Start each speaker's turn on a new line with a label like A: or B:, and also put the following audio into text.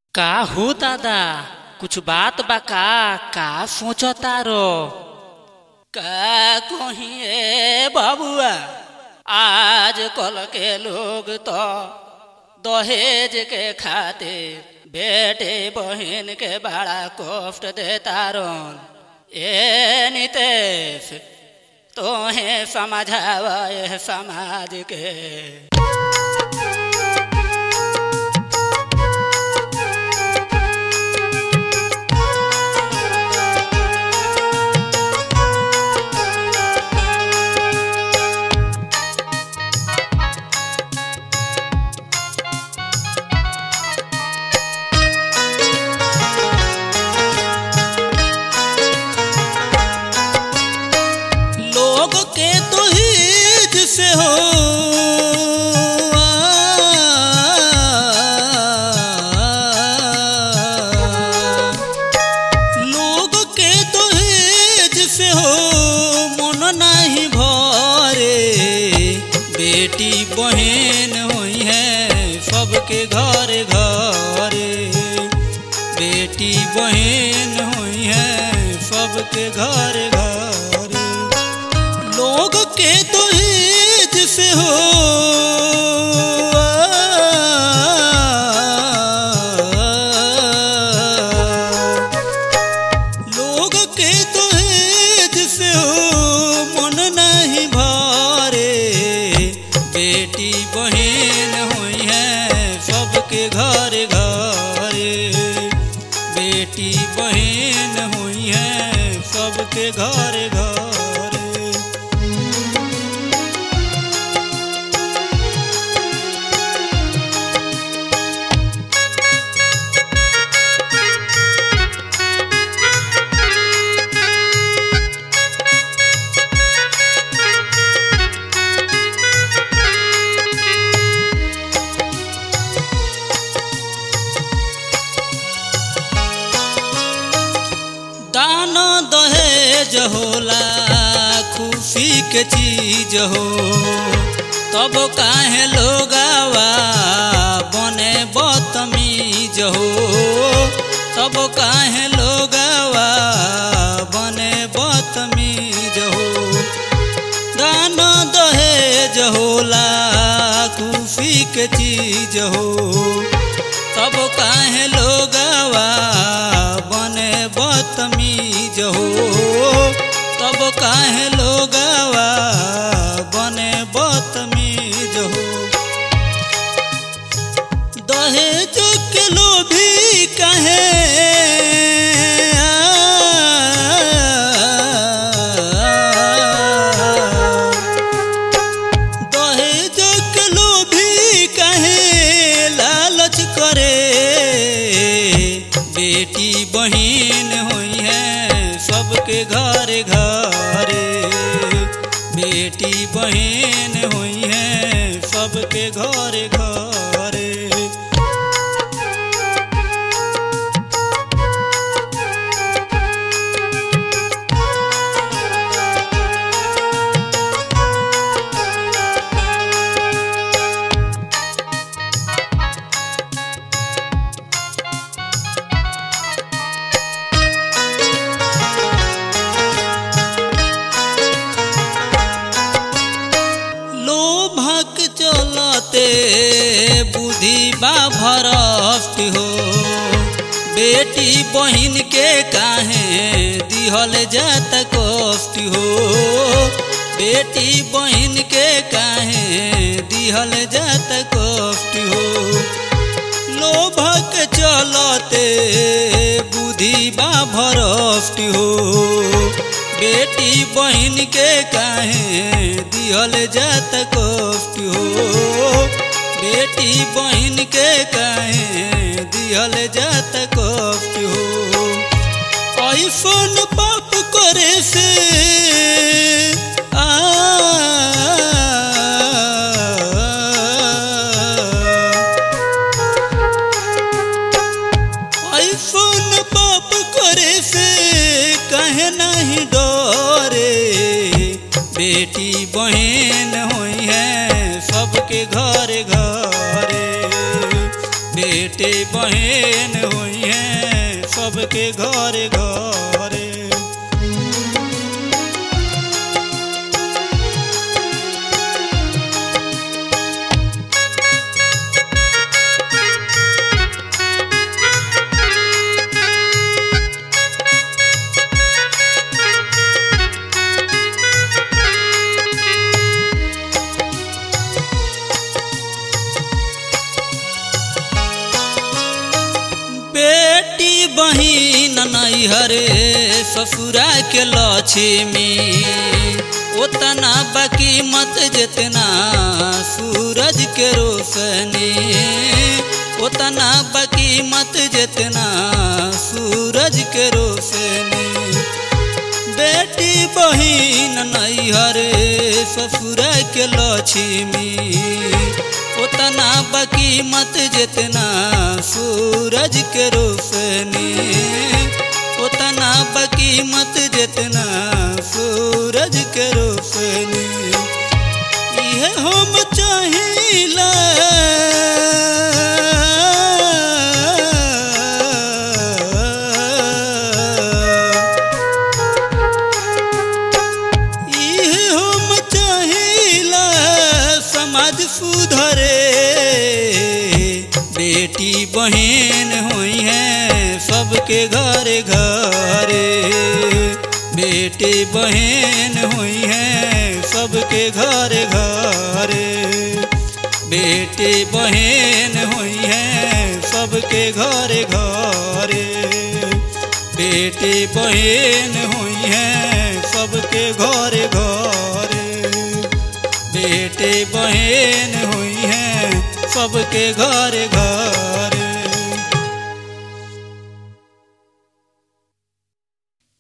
A: का हो दादा कुछ बात बा का का सोचतारो
B: का कहिए बबुआ आज कल के लोग तो दहेज के खातिर बेटे बहन के बड़ा कष्ट देता रन ए नितेश तोहे समझावा ए समाज के
C: लोग के तो हिज से हो लोग के तो हिज से हो मन नहीं भरे बेटी बहन हुई है सबके घर घरे बेटी बहन हुई है सबके घर घरे लोग के तो हिज से हो लोग के तो हिज से हो मन नहीं भरे बेटी बहन हुई है सबके घर घरे बेटी बहन हुई है सबके घर घरे दान दहेज होला खुशी के चीज हो तब काहे लोगावा बने बतमीज हो तब काहे लोगावा बने बतमीज हो दान दहेज होला खुशी के चीज हो तब काहे लोगवा बने बतमीज हो तब काहे लोगवा बने बतमीज हो दहेज के लोभी कहे दहेज के लोभी कहे लालच करे बेटी बहन हुई है सबके घर घरे बेटी बहन हुई है सबके घर घरे लोभक चलते बुद्धि बा भरष्ट हो बेटी बहन के काहे दिहल जात कष्ट हो बेटी बहन के काहे दिहल जात कष्ट हो लोभक चलते बुद्धि बा भरष्ट हो बेटी बहन के काहे दिहल जात कष्ट हो बेटी बहन के काहे दिहल जात कष्ट हो ऐसन पाप करे से आ ऐसन पाप करे से कहे नहीं डरे बेटी बहन हुई है सबके घर घरे बेटे बहन हुई हैं सबके घरे घरे बेटी बहिन नैहरे ससुरा के लक्ष्मी उतना बाकी मत जितना सूरज के रोशनी उतना बाकी मत जितना सूरज के रोशनी बेटी बहिन नैहरे ससुरा के लक्ष्मी उतना बाकी मत जितना सूरज के रोशनी उतना बाकी मत जितना सूरज के रोशनी इहे हम चाहिला इहे हम चाहिला समाज सुधरे बेटी बहन हुई हैं सबके घरे घरे बेटी बहन हुई हैं सबके घरे घरे बेटी बहन हुई हैं सबके घरे घरे बेटी बहन हुई हैं सबके घरे घरे बेटे बहन हुई हैं सबके घरे घरे